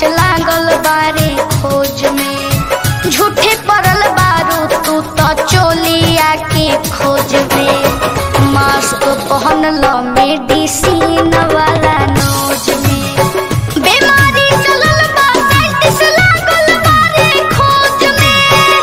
लागल बारे खोज में झूठे पड़ल बारू तू तो चोलिया के खोज में मास्क पहन लो मेडिसिन वाला नोज में बीमारी चलल बा साइंटिस्ट लागल बारे खोज में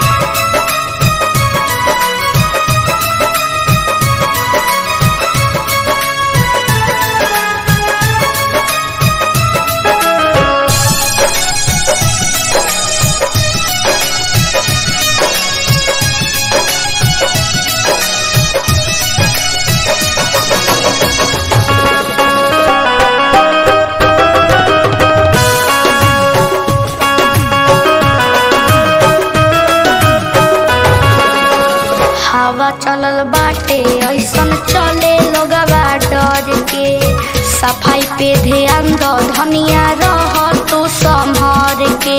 हवा चलल बाटे ऐसन चले लोगवा डर के सफाई पे ध्यान दो धनिया रह तू संभर के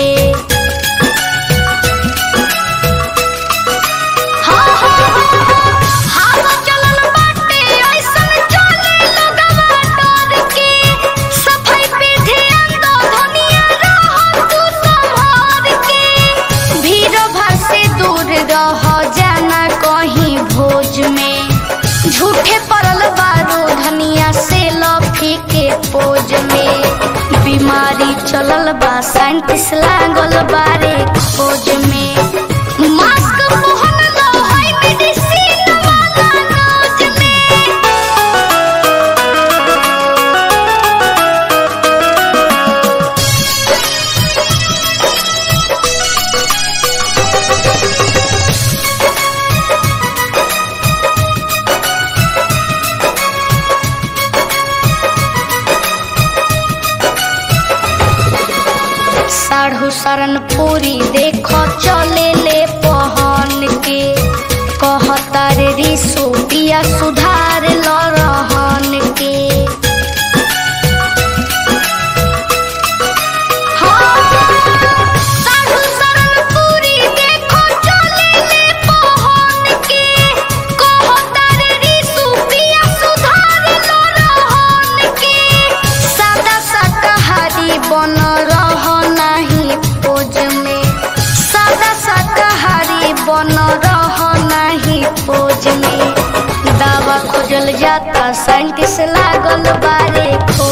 हाँ, हाँ, हाँ, हाँ, हवा चलल बाटे, ऐसन चले लोगवा डर के। सफाई पे ध्यान दो, धनिया रह तू संभर के। भीड़ भाड़ से दूर रह जाना कहीं भोज में झूठे पड़ल बारो धनिया से लफी के पोज में बीमारी चलल बा साइंटिस्ट लागल बारे खोज में मास्क पहन लो है मेडिसिन वाला नोज में साढ़ू शरण पूरी देखो चले ले पहन के कहता रे रिसु पिया सुधार ल रहन के हाँ, साढ़ू शरण पूरी देखो चले ले पहन के कहता रे रिसु पिया सुधार ल रहन के सादा शाकाहारी बन रह नहीं पोज में सादा शाकाहारी बन रह नहीं पोज में दावा खोजल जाता साइंटिस्ट लागल बारे खोज